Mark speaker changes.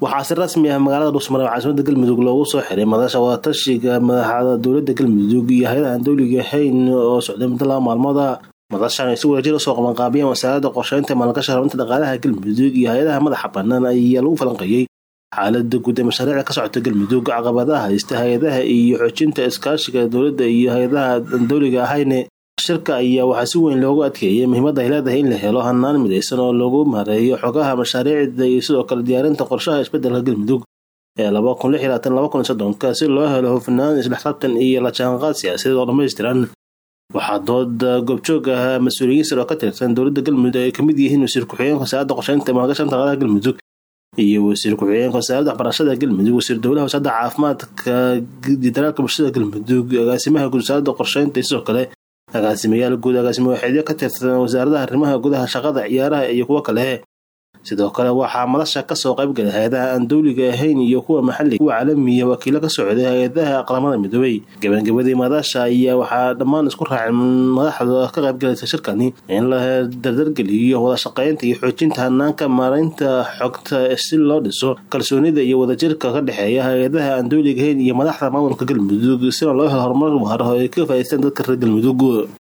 Speaker 1: waxaa si rasmi ah magaalada dhuusmare caasimada galmudug loogu soo xiray madasha wadatashiga madaxda dowlada galmudug iyo hay-adaha aan dowliga ahayn oo socday muddo laba maalmooda madashan ay si wadajir usoo qabanqaabiyeen wasaaradda qorsheynta maalgasha horumarinta dhaqaalaha galmudug iyo hay-adaha madaxa banaan ayaa lagu falanqeeyey xaalada guud ee mashaariicda ka socota galmudug caqabadaha haysta hay-adaha iyo xoojinta iskaashiga dowladda iyo hay-adaha aan dowliga ahayn shirka ayaa waxaa si weyn loogu adkeeyay muhiimadda ay leedahay in la helo hanaan midaysan oo lagu maareeyo xogaha mashaariicda iyo sidoo kale diyaarinta qorshaha isbedelka galmudug ee laba kun lix iyo labaatan laba kun iyo soddonka si loo helo hufnaan isdhexqabtan iyo la jaanqaad siyaasadeed oo dhammaystiran waxaa dooda goobjoog ah mas-uuliyiin sir oo ka tirsan dowladda galmudug ay kamid yihiin wasiir ku-xigeenka wasaaradda qorsheynta maalgashan dhaqaalaha galmudug iyo wasiir ku-xigeenka wasaaradda waxbarashada galmudug wasiir dowlaha wasaaradda caafimaadka daraalka bulshada galmudug agaasimaha guud wasaaradda qorsheynta iyo sidoo kale agaasimayaal guud agaasimo waxeedyo ka tirsan wasaaradaha arrimaha gudaha shaqada ciyaaraha iyo kuwo kale sidoo kale waxaa madasha kasoo qaybgalay hay-adaha aan dowliga ahayn iyo kuwa maxalliga kuwa caalamiya wakiilo ka socday hay-adaha qaramada midoobay gabagabadii madasha ayaa waxaa dhammaan isku raaceen madaxda ka qaybgalaysa shirkani in la dardargeliyo wada shaqeynta iyo xoojinta hanaanka maaraynta xogta si loo dhiso kalsoonida iyo wadajirka ka dhexeeya hay-adaha aan dowliga ahayn iyo madaxda maamulka galmudug sina loo helo horumar waaro oo ay ka faa'iideystaan dadka reer galmudug